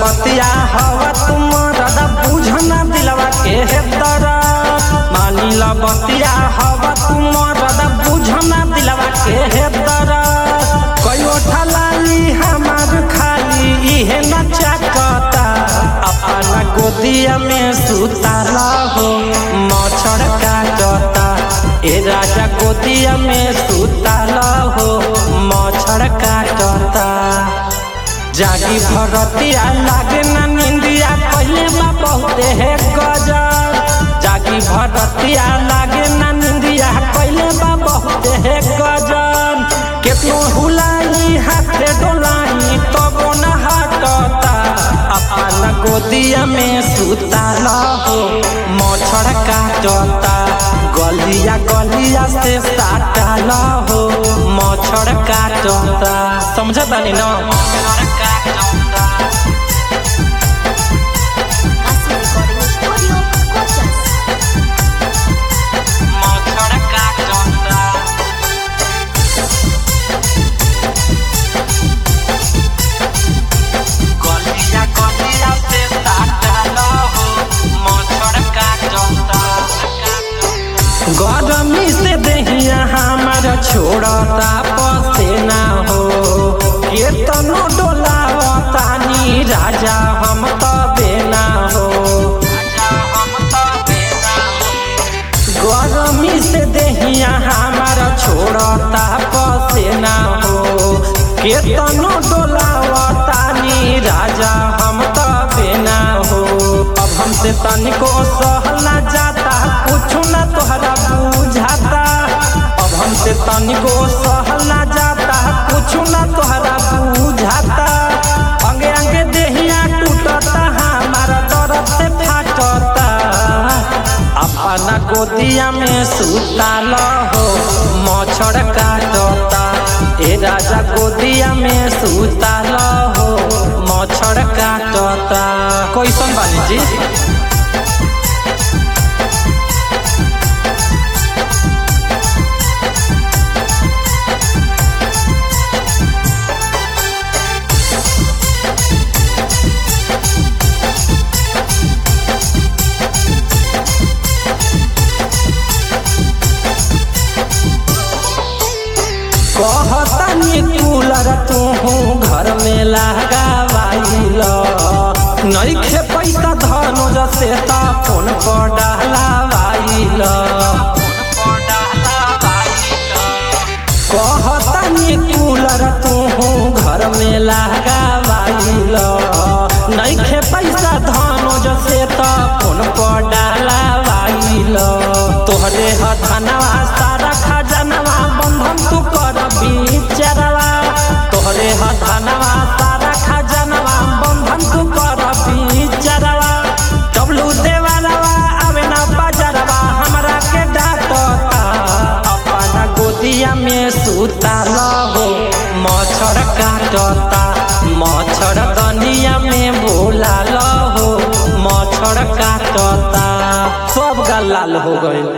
बतिया हवा तुम दादा बुझना दिलवा के हे दरद मानी ला बतिया हवा तुम दादा बुझना दिलवा के हे दरद कयो ठलाली हमार खाली इहे न चाकता अपना गोदिया में सुताला हो मच्छर काटता ए राजा गोदिया में सुताला हो मच्छर काटता जागी भरतिया लागे ना निंदिया पहले बा बहुते है गजल जागी भरतिया लागे ना निंदिया पहले बा बहुते है गजल केतनो हुलाई हाथे डोलाई तबो न हटता अपना गोदिया में सुताला हो मच्छर काटता गलिया गलिया से साटाला हो मच्छर काटता समझ बानी ना Así Recording Studio, Cochas. मच्छर काटता गलिया गलिया से साटाला हो मच्छर काटता गरमी से दहिया हमार छोड़ता पसेना हो केतनो डोलावतानी राजा हम तबे ना हो गरमी से दहिया हमार छोड़ता पसेना हो केतनो डोलावतानी राजा हम तबे ना हो अब हमसे तनिको सहला जाता कुछ ना तोहरा बुझाता अब हमसे तनिको सहला जाता कुछ ना तोहरा बुझाता अंगे अंगे देहिया टूटता हमारा दर्द से फाटता अपना गोदिया में सुताल हो मच्छर काटता ए राजा गोदिया में सुताल हो मच्छर काटता कैसन बानी जी कहतनी कूलर तू घर में लगावाइल नइखे पैसा धनुज से ता फोन पर डालावाइल कहतनी कूलर तू घर में लगावाइल नइखे पैसा धनुज से ता फोन पर डालावाइल तोहरे ह धनवा सारा खजनवा बंधन तू कर बिचरवा तोहरे ह धनवा सारा खजनवा बंधन तू कर बिचरवा डब्लू देवालवा आवे ना बजरवा हमरा के डाटता अपना गोदिया में सुताल हो मच्छर काटता मच्छर दनिया में बोलाल हो मच्छर काटता सब गाल लाल हो गइल